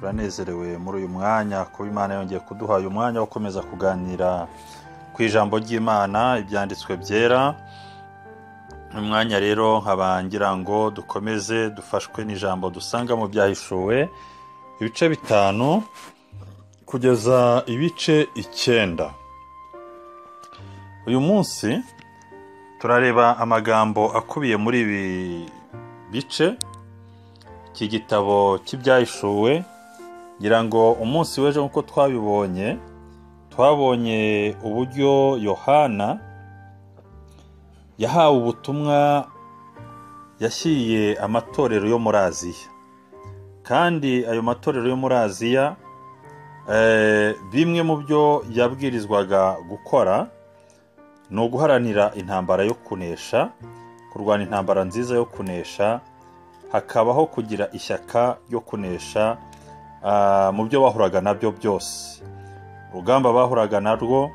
turanezerewe muri uyu mwanya kuba imana yongeye kuduha uyu mwanya wo gukomeza kuganira ku ijambo ry'imana ibyanditswe byera umwanya rero nkaba ngira ngo dukomeze dufashwe n'ijambo dusanga mu byahishuwe ibice bitanu kugeza ibice icyenda uyu munsi turareba amagambo akubiye muri ibi bice iki gitabo cy'ibyahishuwe ngira ngo umunsi w'ejo nk'uko twabibonye twabonye uburyo yohana yahawe ubutumwa yashyiriye amatorero yo muri aziya kandi ayo matorero yo muri aziya eh, bimwe mu byo yabwirizwaga gukora ni uguharanira intambara yo kunesha kurwana intambara nziza yo kunesha hakabaho kugira ishyaka ryo kunesha ah, mu byo bahuraga nabyo byose urugamba bahuraga narwo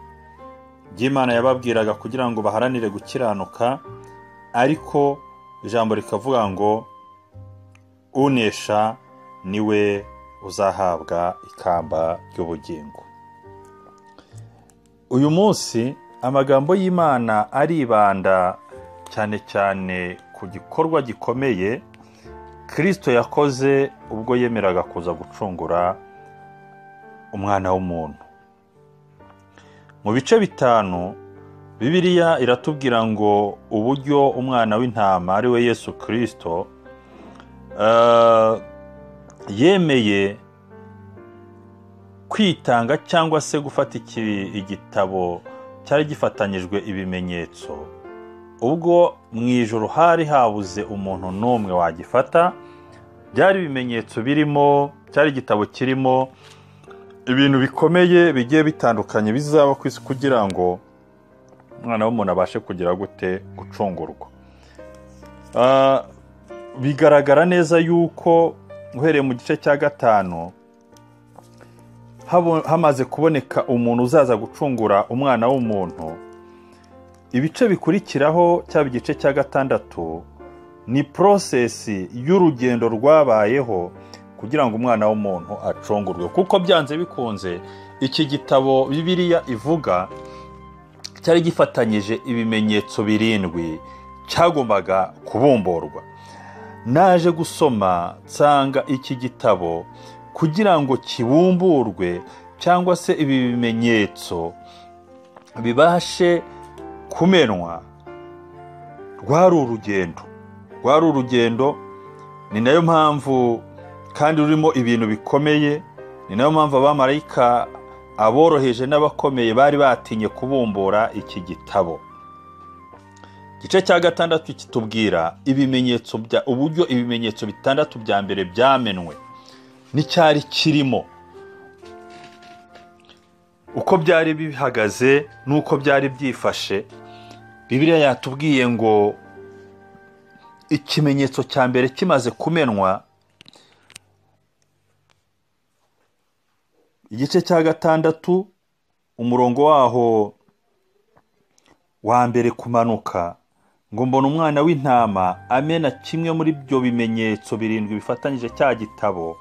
ry'imana yababwiraga kugira ngo baharanire gukiranuka ariko ijambo rikavuga ngo unesha niwe uzahabwa ikamba ry'ubugingo uyu munsi amagambo y'imana aribanda cyane cyane ku gikorwa gikomeye kirisito yakoze ubwo yemeraga kuza gucungura umwana w'umuntu mu bice bitanu bibiliya iratubwira ngo uburyo umwana w'intama ari we yesu kirisito eh, yemeye kwitanga cyangwa se gufata iki- igitabo cyari gifatanyijwe ibimenyetso ubwo mu ijoro hari habuze umuntu n'umwe wagifata byari ibimenyetso birimo cyari igitabo kirimo ibintu bikomeye bigiye bitandukanye bizaba ku isi kugira ngo umwana w'umuntu abashe kugira gute gucungurwa Ah, bigaragara neza yuko uhereye mu gice cya gatanu habo- hamaze kuboneka umuntu uzaza gucungura umwana w'umuntu ibice bikurikiraho cyaba igice cya gatandatu ni porosesi y'urugendo rwabayeho kugira ngo umwana w'umuntu acungurwe kuko byanze bikunze iki gitabo bibiliya ivuga cyari gifatanyije ibimenyetso birindwi cyagombaga kubumburwa naje gusoma nsanga iki gitabo kugira ngo kibumburwe cyangwa se ibi bimenyetso bibashe kumenwa rwari urugendo rwari urugendo ni nayo mpamvu kandi rurimo ibintu bikomeye ni nayo mpamvu abamarayika aboroheje n'abakomeye bari batinye kubumbura iki gitabo igice cya gatandatu kitubwira ibimenyetso bya uburyo ibimenyetso bitandatu bya mbere byamenwe n'icyari kirimo uko byari bihagaze n'uko byari byifashe bibiliya yatubwiye ngo ikimenyetso cya mbere kimaze kumenwa igice cya gatandatu umurongo waho wa mbere kumanuka ngo mbona umwana w'intama amena kimwe muri ibyo bimenyetso birindwi bifatanyije cya gitabo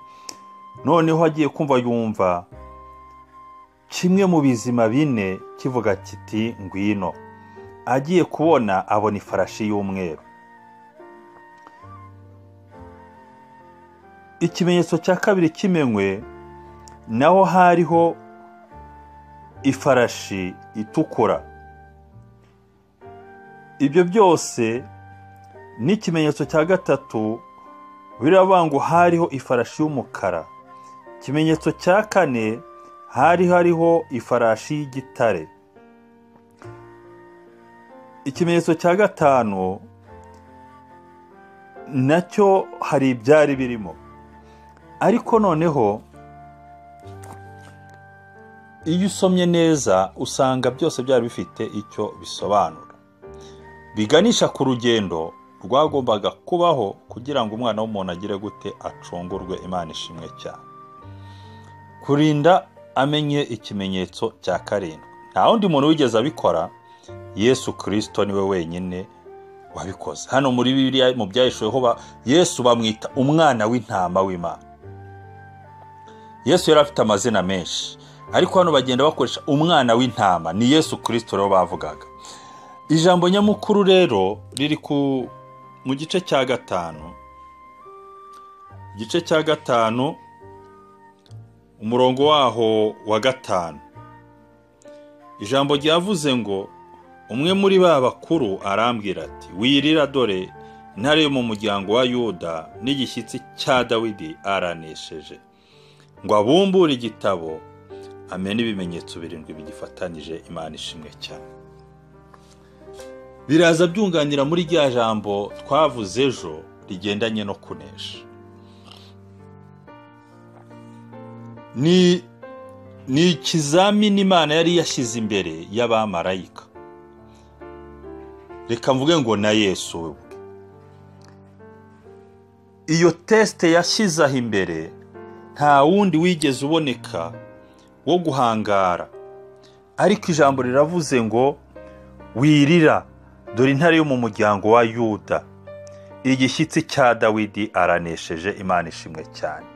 noneho agiye kumva yumva kimwe mu bizima bine kivuga kiti ngwino agiye kubona abona ifarashi y'umweru ikimenyetso cya kabiri kimenywe naho hariho ifarashi itukura ibyo byose n'ikimenyetso cya gatatu biravuga ngo hariho ifarashi y'umukara ikimenyetso cya kane hari hariho ifarashi y'igitare ikimenyetso cya gatanu nacyo hari ibyari birimo ariko noneho iyo usomye neza usanga byose byari bifite icyo bisobanura biganisha ku rugendo rwagombaga kubaho kugira ngo umwana w'umuntu agire gute acungurwe imana ishimwe cyane kurinda amenye ikimenyetso cya karindwi nta wundi muntu wigeze abikora yesu kirisito niwe wenyine wabikoze hano muri bibiliya mu byahishuweho ba- yesu bamwita umwana w'intama w'imana yesu yari afite amazina menshi ariko hano bagenda bakoresha umwana w'intama ni yesu kirisito rero bavugaga ijambo nyamukuru rero riri ku mu gice cya gatanu igice cya gatanu umurongo waho wa gatanu ijambo ryavuze ngo umwe muri ba bakuru arambwira ati wirira dore intare yo mu muryango wa yuda n'igishyitsi cya dawidi aranesheje ngo abumbure igitabo amena ibimenyetso birindwi bigifatanyije imana ishimwe cyane biraza byunganira muri rya jambo twavuze ejo rigendanye no kunesha ni ni ikizamini imana yari yashyize imbere y'abamarayika reka mvuge ngo na yesu we ubwe iyo tesite yashyize aho imbere nta wundi wigeze uboneka wo guhangara ariko ijambo riravuze ngo wirira dore intare yo mu muryango wa yuda igishyitsi cya dawidi aranesheje imana ishimwe cyane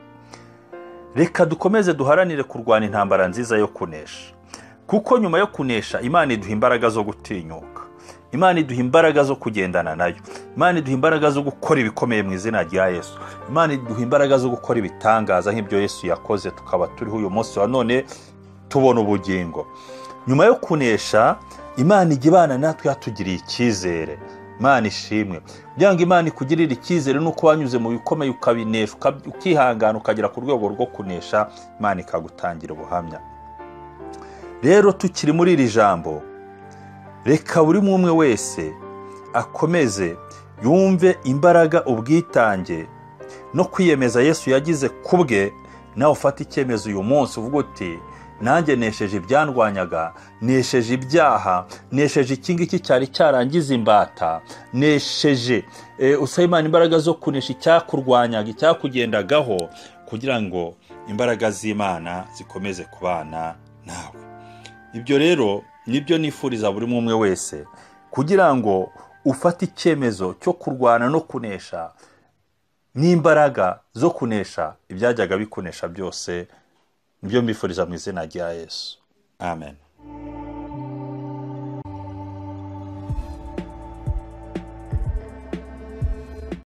reka dukomeze duharanire kurwana intambara nziza yo kunesha kuko nyuma yo kunesha imana iduha imbaraga zo gutinyuka imana iduha imbaraga zo kugendana nayo imana iduha imbaraga zo gukora ibikomeye mu izina rya yesu imana iduha imbaraga zo gukora ibitangaza nk'ibyo yesu yakoze tukaba turiho uyu munsi wa none tubona ubugingo nyuma yo kunesha imana ijya ibana natwe yatugiriye icyizere imana ishimwe kugira ngo imana ikugirire icyizere nuko wanyuze mu bikomeye ukabinesha ukihangana ukagera ku rwego rwo kunesha imana ikagutangira ubuhamya rero tukiri muri iri jambo reka buri umwe wese akomeze yumve imbaraga ubwitange no kwiyemeza yesu yagize ku bwe nawe ufate icyemezo uyu munsi uvuga uti nanjye nesheje ibyandwanyaga nesheje ibyaha nesheje iki ngiki cyari cyarangiza imbata nesheje usaba imana imbaraga zo kunesha icyakurwanyaga icyakugendagaho kugira ngo imbaraga z'imana zikomeze kubana nawe ibyo rero nibyo nifuriza buri umwe wese kugira ngo ufate icyemezo cyo kurwana no kunesha n'imbaraga zo kunesha ibyajyaga bikunesha byose nibyo mbifuriza mu izina rya yesu amen